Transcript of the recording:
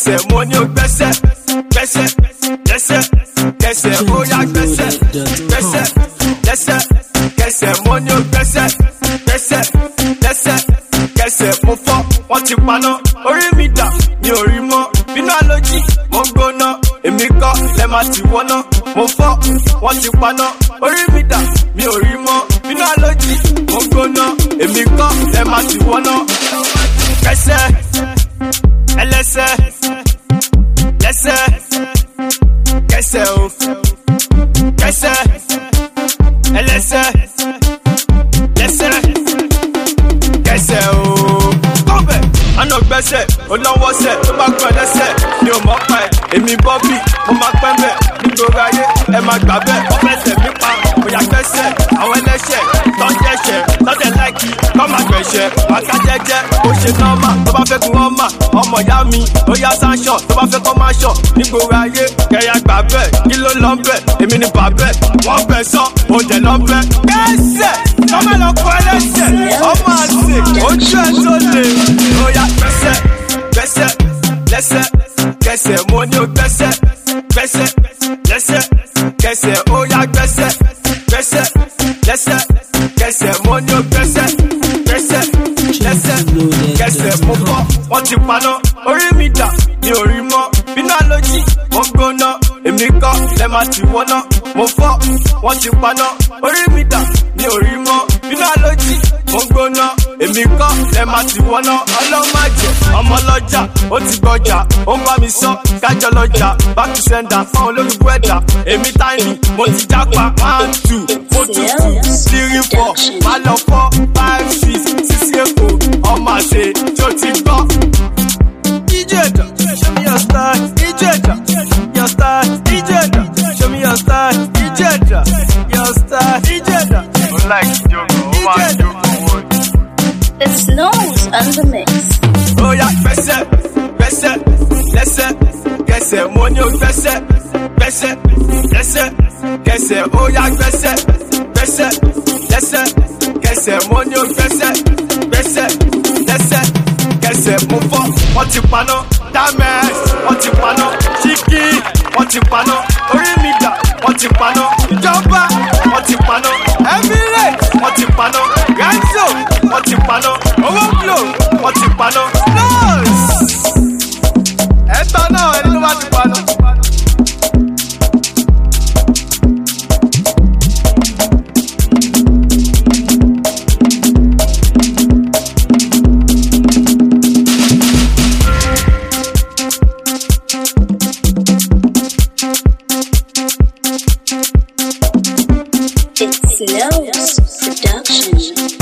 kẹsẹ̀ mo ní o gbẹ́sẹ̀ gbẹ́sẹ̀ lẹ́sẹ̀ kẹsẹ̀ ó yá gbẹ́sẹ̀ gbẹ́sẹ̀ lẹ́sẹ̀ kẹsẹ̀ mo ní o gbẹ́sẹ̀ gbẹ́sẹ̀ lẹ́sẹ̀ kẹsẹ̀ mo fọ́ wọ́n ti paná orí mi dà mi ò rí mọ́ bínú àlòjì mo ń gbóná èmi kọ́ lẹ́ máa ti wọ́ná mo fọ́ wọ́n ti paná orí mi dà mi ò rí mọ́ bínú àlòjì mo ń gbóná èmi kọ́ lẹ́ máa ti wọ́ná kẹsẹ̀ ẹlẹ́sẹ̀ lẹ́sẹ̀ kẹsẹ̀ o kẹsẹ̀ ẹlẹ́sẹ̀ lẹ́sẹ̀ kẹsẹ̀ o. kọ́bẹ̀ àná gbẹ́sẹ̀ olówósẹ̀ tó bá gbọ́n lẹ́sẹ̀ mi ò mọ̀ pa ẹ̀ èmi bọ́bí mo máa pẹ́ bẹ̀ nítorí ayé ẹ máa gbà bẹ́ẹ̀ wọ́n fẹsẹ̀ mi pa òyà gbẹ́sẹ̀ àwọn ẹlẹ́sẹ̀ tọ́jẹ́sẹ̀ tọ́jẹ́ láìkí kọ́ máa gbẹ̀ṣẹ̀ wákà jẹ́jẹ́ ó ṣe nọ́ọ̀mà tó bá fẹ́ kí wọ́n mà ọmọ ìyá mi ó yá sáṣọ tó bá fẹ́ kọ́ máa ṣọ nígboro ayé kẹyà gbà bẹ́ẹ̀ kí ló lọ bẹ́ẹ̀ èmi ni bàbẹ́ wọ́n bẹ̀ sọ ó jẹ̀ lọ bẹ́ẹ̀. kẹ́sẹ̀ tọ́mọ̀ lọ kọ ẹlẹ́sẹ̀ ọmọ àti ojú ẹ̀ tó lè ó yá gbẹ́sẹ̀ gbẹ́sẹ̀ lẹ́sẹ̀ kẹsẹ̀ mo ní o gbẹ́sẹ̀ gbẹ́sẹ̀ lẹ́sẹ̀ kẹsẹ̀ ó yá gbẹ́sẹ̀ gbẹ́sẹ̀ lẹ́sẹ̀ kẹsẹ̀ mo ní o gbẹ́sẹ̀ gbẹ́sẹ̀ lẹ́sẹ̀ kẹsẹ̀ mo fọ́ wọ́n ti paná orí mi dà mi ò rí mọ́ bínú àlòjì mo ń gbóná èmi kọ́ lẹ́ máa ti wọ́ná mo fọ́ wọ́n ti paná orí mi dà mi ò rí mọ́ bínú àlòjì mo ń gbóná èmi kọ́ lẹ́ máa ti wọ́ná ọlọ́màjẹ ọmọ lọ́jà ó ti gbọ́jà ó ń bá mi sọ kájọ lọ́jà back to sender fáwọn olólùkú ẹ̀dá èmi tiny mo ti jápa one two mo tún two three four má lọ four five six six eight oh ọmọ àṣẹ tó ti gbọ́. Ijeda, show me your style. Ijeda, your style. Ijeda, show me your style. Ijeda, your style. Ijeda. Mo like ìjókòó, ó máa ń jókòó. It's Snows on the mix. Oya gbẹ́sẹ̀, gbẹ́sẹ̀, lẹ́sẹ̀, kẹsẹ̀, mo ní o gbẹ́sẹ̀, gbẹ́sẹ̀, lẹ́sẹ̀, kẹsẹ̀, oya gbẹ́sẹ̀, gbẹ́sẹ̀, lẹ́sẹ̀, kẹsẹ̀, mo ní o gbẹ́sẹ̀, gbẹ́sẹ̀, lẹ́sẹ̀, kẹsẹ̀, mo fọ́, wọ́n ti paná, dámẹ́s, wọ́n ti paná, ṣíkì, wọ́n ti paná, orí mi dà, wọ́n ti paná, ìjọba, wọ́n ti paná, emirates, wọ́n ti paná, renzo, wọ́n ti paná, owó glo, wọ́n ti paná, nọ́ọ̀sì. ẹ̀tọ́ náà ẹni ló bá ti paná. It's Snows Production.